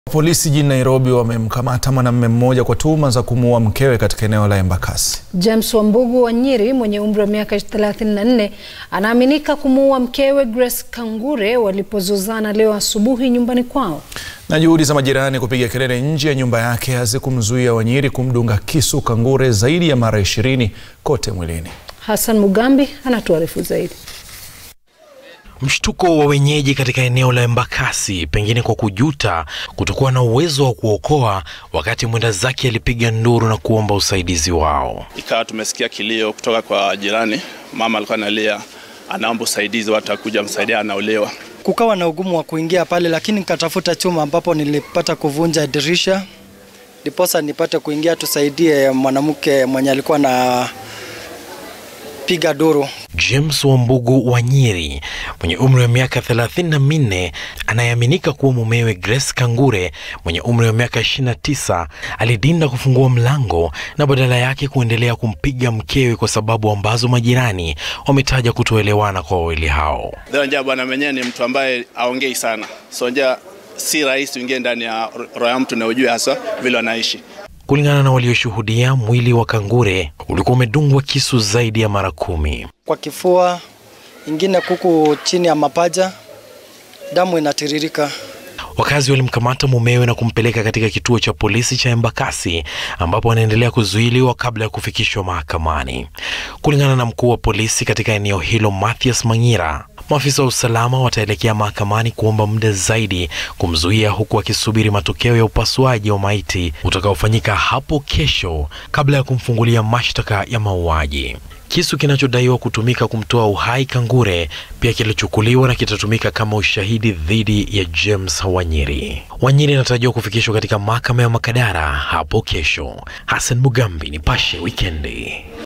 Polisi jijini Nairobi wamemkamata mwanamume mmoja kwa tuhuma za kumuua mkewe katika eneo la Embakasi. James Wambugu Wanyiri mwenye umri wa miaka 34 anaaminika kumuua mkewe Grace Kangure walipozozana leo asubuhi nyumbani kwao. Na juhudi za majirani kupiga kelele nje ya nyumba yake hazikumzuia Wanyiri kumdunga kisu Kangure zaidi ya mara 20 kote mwilini. Hassan Mugambi anatuarifu zaidi. Mshtuko wa wenyeji katika eneo la Embakasi, pengine kwa kujuta kutokuwa na uwezo wa kuokoa, wakati mwenda zake alipiga nduru na kuomba usaidizi wao. Ikawa tumesikia kilio kutoka kwa jirani, mama alikuwa analia, anaomba usaidizi, watu wakuja msaidia, anaolewa. Kukawa na ugumu wa kuingia pale, lakini nikatafuta chuma ambapo nilipata kuvunja dirisha, ndiposa nipate kuingia, tusaidie mwanamke mwenye alikuwa na piga duru. James Wambugu Wanyiri mwenye umri wa miaka thelathini na minne anayeaminika kuwa mumewe Grace Kangure mwenye umri wa miaka 29 alidinda kufungua mlango na badala yake kuendelea kumpiga mkewe kwa sababu ambazo majirani wametaja kutoelewana kwa wawili hao. Nja bwana mwenyewe ni mtu ambaye aongei sana, so nja si rahisi uingie ndani ya roho ya mtu na ujue hasa vile wanaishi. Kulingana na walioshuhudia, mwili wa Kangure ulikuwa umedungwa kisu zaidi ya mara kumi. Kwa kifua, ingine kuku chini ya mapaja, damu inatiririka. Wakazi walimkamata mumewe na kumpeleka katika kituo cha polisi cha Embakasi ambapo anaendelea kuzuiliwa kabla ya kufikishwa mahakamani. Kulingana na mkuu wa polisi katika eneo hilo Mathias Manyira, maafisa wa usalama wataelekea mahakamani kuomba muda zaidi kumzuia, huku akisubiri matokeo ya upasuaji wa maiti utakaofanyika hapo kesho kabla ya kumfungulia mashtaka ya mauaji. Kisu kinachodaiwa kutumika kumtoa uhai Kangure pia kilichukuliwa na kitatumika kama ushahidi dhidi ya James Wanyiri. Wanyiri anatarajiwa kufikishwa katika mahakama ya Makadara hapo kesho. Hassan Mugambi, Nipashe Wikendi.